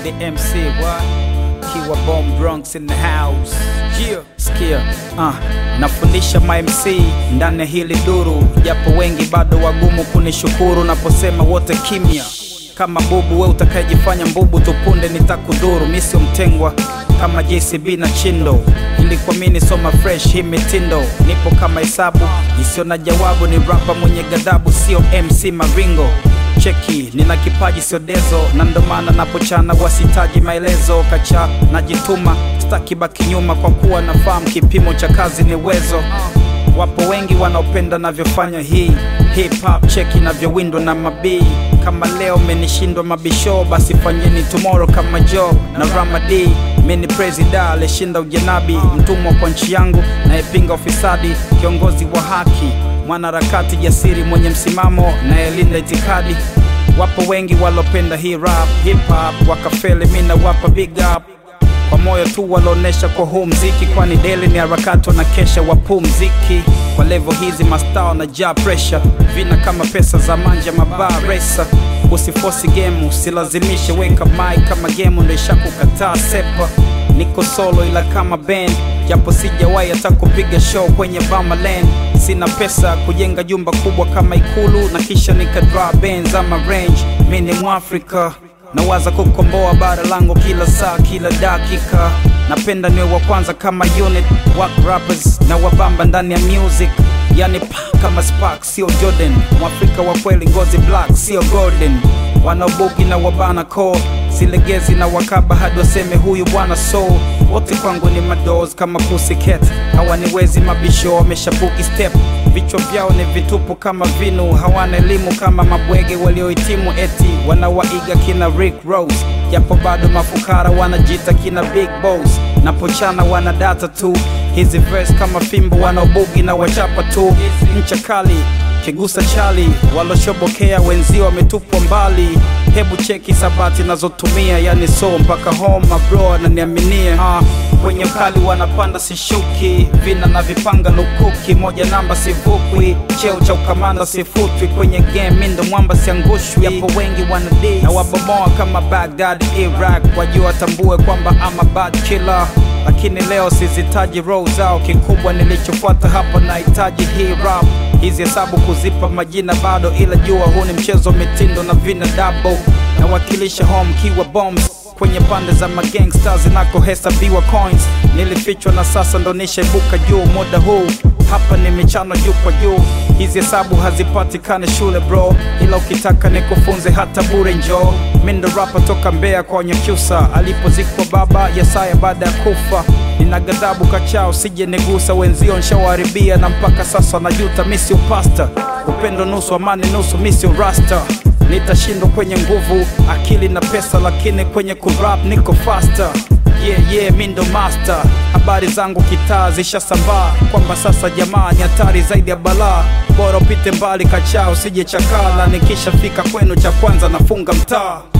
the MC, what? Kiwa Bomb Bronx in the house. Yeah, sikia, uh, nafundisha ma MC ndani ya hili duru, japo wengi bado wagumu kunishukuru naposema wote kimya kama bubu we utakayejifanya mbubu tupunde nitakudhuru mi sio mtengwa kama JCB na Chindo ili kuamini soma fresh hii mitindo nipo kama hesabu isiyo na jawabu ni rapa mwenye gadhabu sio MC Maringo cheki nina kipaji sio dezo na ndo maana napochana wasitaji maelezo kacha najituma staki baki nyuma kwa kuwa nafahamu kipimo cha kazi ni uwezo Wapo wengi wanaopenda navyofanya hii hip hop cheki navyowindwa na mabii. Kama leo menishindwa mabisho, basi fanyeni tomorrow kama Joe na Ramadi. Mini presida alishinda ujanabi, mtumwa kwa nchi yangu nayepinga ufisadi, kiongozi wa haki, mwanaharakati jasiri mwenye msimamo nayelinda itikadi. Wapo wengi walopenda hii rap hip hop wakafeli, mi nawapa big up kwa moyo tu walaonesha kwa huu mziki, kwani deli ni harakati na kesha wapumziki. Kwa levo hizi mastaa na ja pressure, vina kama pesa za manja mabaa resa. Usifosi game, usilazimishe, weka mic kama game ndo ishakukataa sepa. Niko solo ila kama band, japo sijawahi hata kupiga show kwenye Bama Land. Sina pesa kujenga jumba kubwa kama Ikulu na kisha nikadra Benz ama Range. Mi ni Mwafrika nawaza kukomboa bara langu kila saa kila dakika napenda niwe wa kwanza kama unit wak rappers na wabamba ndani ya music yani pa kama spark sio jordan mwafrika wa kweli ngozi black sio golden wanaobuki na wabana ko silegezi na wakaba hadi waseme huyu bwana so wote kwangu ni mados kama pussycat hawaniwezi mabisho wameshabuki step vichwa vyao ni vitupu kama vinu hawana elimu kama mabwege waliohitimu eti wanawaiga kina Rick Rose japo bado mafukara wanajita kina Big Boss napochana wana data tu hizi verse kama fimbo wanaobugi na wachapa tu ncha kali kigusa chali waloshobokea wenzio wametupwa mbali hebu cheki sabati nazotumia yani so mpaka home bro ananiaminie ah, kwenye ukali wanapanda sishuki vina na vipanga lukuki moja namba sivukwi cheo cha ukamanda sifutwi kwenye game mindo mwamba siangushwi yapo wengi wanadis na wabomoa kama Baghdad Iraq wajua watambue kwamba ama bad killer lakini leo sizitaji roho zao kikubwa nilichofuata hapa nahitaji hii rap hizi hesabu kuzipa majina bado ila jua huu ni mchezo mitindo na vina dabo nawakilisha home kiwa bombs kwenye pande za magangsta zinakohesabiwa coins nilifichwa na sasa ndo nishaibuka juu muda huu hapa ni michano juu kwa juu hizi hesabu hazipatikane shule bro ila ukitaka nikufunze hata bure njoo mi ndo rapa toka mbea kwa nyakyusa alipozikwa baba yesaya baada ya kufa nina ghadhabu kachao sije nigusa wenzio nshawaharibia na mpaka sasa najuta misio pasta upendo nusu amani nusu misio rasta nitashindwa kwenye nguvu akili na pesa lakini kwenye kurap niko faster yeah, yeah, mi ndo master habari zangu kitaa zishasambaa kwamba sasa jamaa ni hatari zaidi ya balaa bora upite mbali kachao sije chakaa na nikishafika kwenu cha kwanza nafunga mtaa